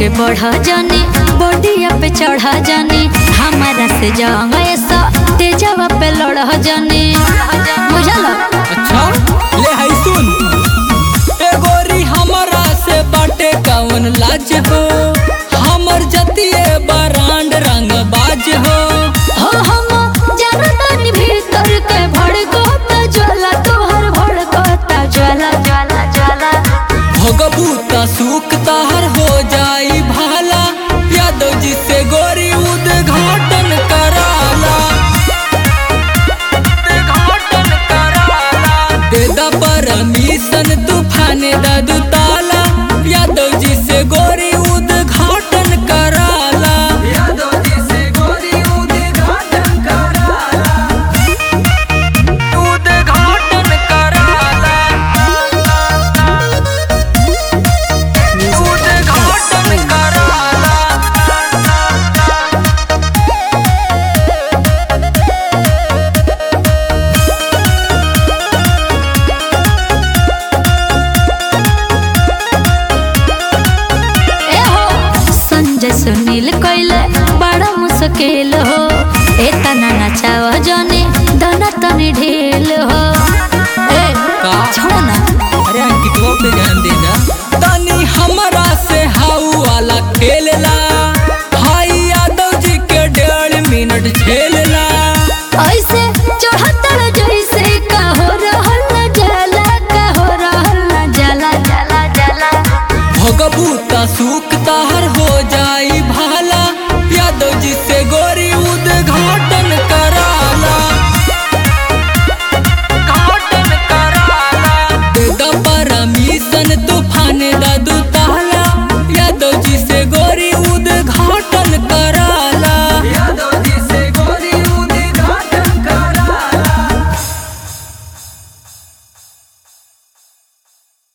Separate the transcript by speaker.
Speaker 1: आगे बढ़ जानी बॉडिया पे चढ़ जानी हमारा से जंग ऐसा तेजवा पे लड़ जानी बुझल
Speaker 2: अच्छा ले है सुन ए गोरी हमरा से बाटे कवन लाज हो हमर जतिए बरांड रंग बाज हो
Speaker 1: हो हम जानतानी भीतर के भड़कता ज्वाला तोहर भड़कता ज्वाला ज्वाला ज्वाला
Speaker 2: भोगबूता सूख ताहर हो जाई भाला यादव जी से गोरी उद्घाटन कराला उद्घाटन कराला दे दा परमिशन तूफान दा दू ताला यादव जी से गोरी उद्घाटन कराला यादव जी से गोरी उद्घाटन कराला उद्घाटन कराला उद्घाटन कराला
Speaker 1: ए हो संजय सुनील कइले बड़ा मुश्किल हो एतना नचाव जने दना तनी ढेल हो ए
Speaker 2: का?
Speaker 1: छोड़ ना
Speaker 2: अरे अंकितवा पे ध्यान देना तनी हमरा से हाउ वाला खेलला भाई यादव जी के डेढ़ मिनट झेलला
Speaker 1: ऐसे चढ़तल जैसे का हो रहल न जाला का हो रहल न जाला जाला जाला
Speaker 2: भोगबूता सूख ताहर हो जाई भाला यादव जी से गोरी